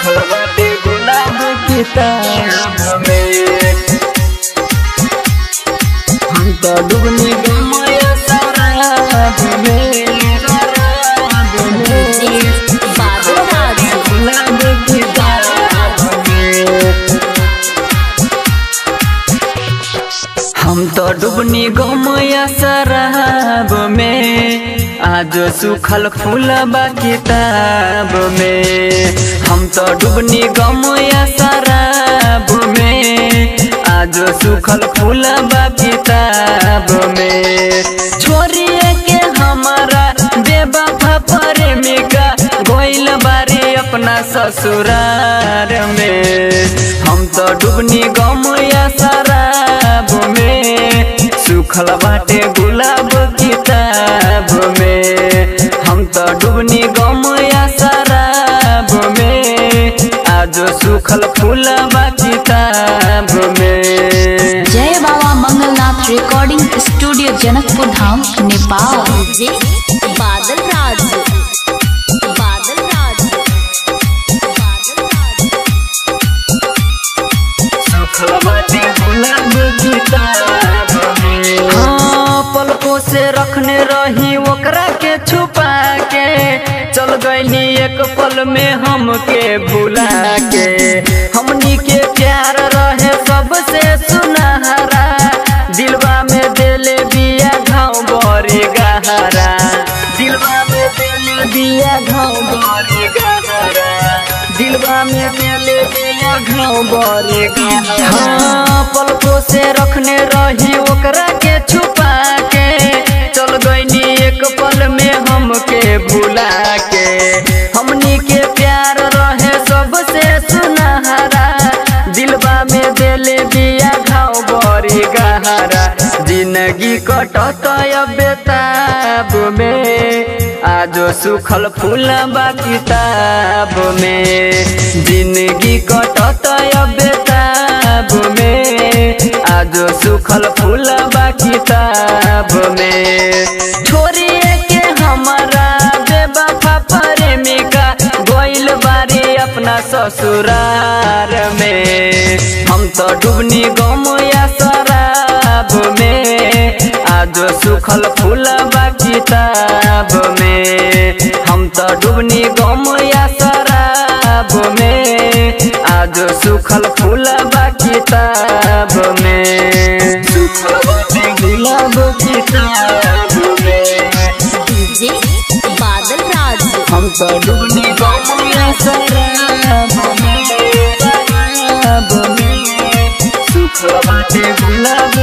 सुखल बाटे गुलाब किताब में हम तो डूबने गए शराब में शराब में बादल राज गुलाब किताब में हम तो डूबनी गमया शराब में आज सुखल फूल बा किताब में हम तो डूबनी गमया शराब में आज सुखल फूल बा किताब में छोरिए के हमारा बेबा प्रेमिका गोइल बारी अपना ससुरार में हम तो डूबनी गमया शराब में सुखल बाटे गुलाब किताब में हम तो डूबनी गमया शराब में आज सुखल फूल बा किताब में जय बाबा Mangalnath recording studio Janakpur Dham Nepal J Badal राज बादल राज बादल राज हाँ पलकों से रखने रही ओकरा के छुपा के चल गईनी एक पल में हमके भुला के हमनी के प्यार रहे सबसे सुनहरा दिलवा में देले बिया घाव बड़ी गहरा दिलवा में देले बिया घाव बड़ी गहरा दिलवा में देले बिया घाव बड़ी गहरा हाँ पलकों से रखने रही ओकरा के छुपा के चल गईनी एक पल में हमके भुला के हमनी के प्यार रहे सबसे सुनहरा दिलवा में देले बिया घाव बड़ी गहरा जिंदगी कटत बेताब में आज सुखल फूल बा किताब में जिंदगी कटत बेताब में आज सुखल फूल बा किताब में छोरिए के हमारा बेबा प्रेमिका गोइल बारी अपना ससुरार में हम तो डूबनी गमया शराब में आज सुखल फूल बा किताब में हम तो डूबनी गमया शराब में आज सुखल फूल बा किताब में सुखल बाटे गुलाब किताब में जे बादल राज हम तो डूबनी गमया शराब में शराब में सुखल बाटे गुलाब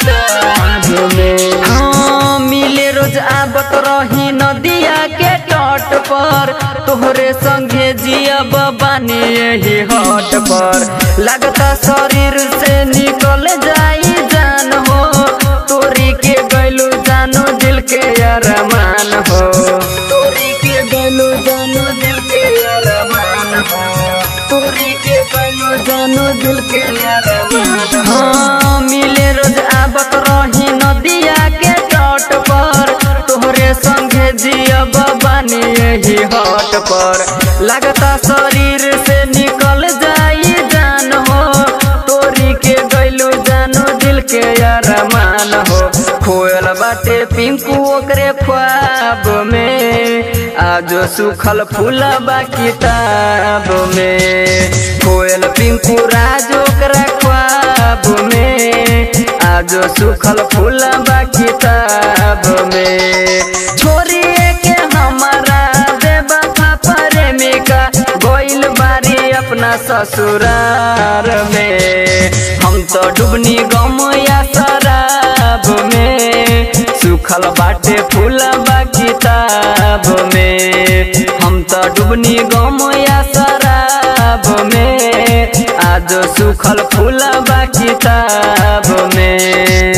किताब में हाँ मिले रोज आबत रही नदिया के तट पर तोहरे संगे जियब बानी यही हट पर लगता शरीर से निकल जाई जान हो तोरी के गैलू जानो दिल के अरमान हो तोरी के गैलू जानो दिल के अरमान हो तोरी के गैलू जानो दिल के अरमान हाँ मिले रोज आबत रही नदिया के तट पर तोहरे संगे जियब बानी यही हट पर लगता शरीर से निकल जाई जान हो तोरी के गैलू जानो दिल के अरमान हो खोयल बाटे पिंकू ओकरे ख्वाब में आज सुखल फूल बा किताब में खोयल पिंकू राज ओकरा ख्वाब में आज सुखल फूल बा किताब में छोरिए के हमारा बेबा प्रेमिका गोइल बारी अपना ससुरार में हम तो डूबनी गमया शराब में सुखल बाटे फूल बा किताब में हम तो डूबनी गमया शराब में आज सुखल फूल बा किताब में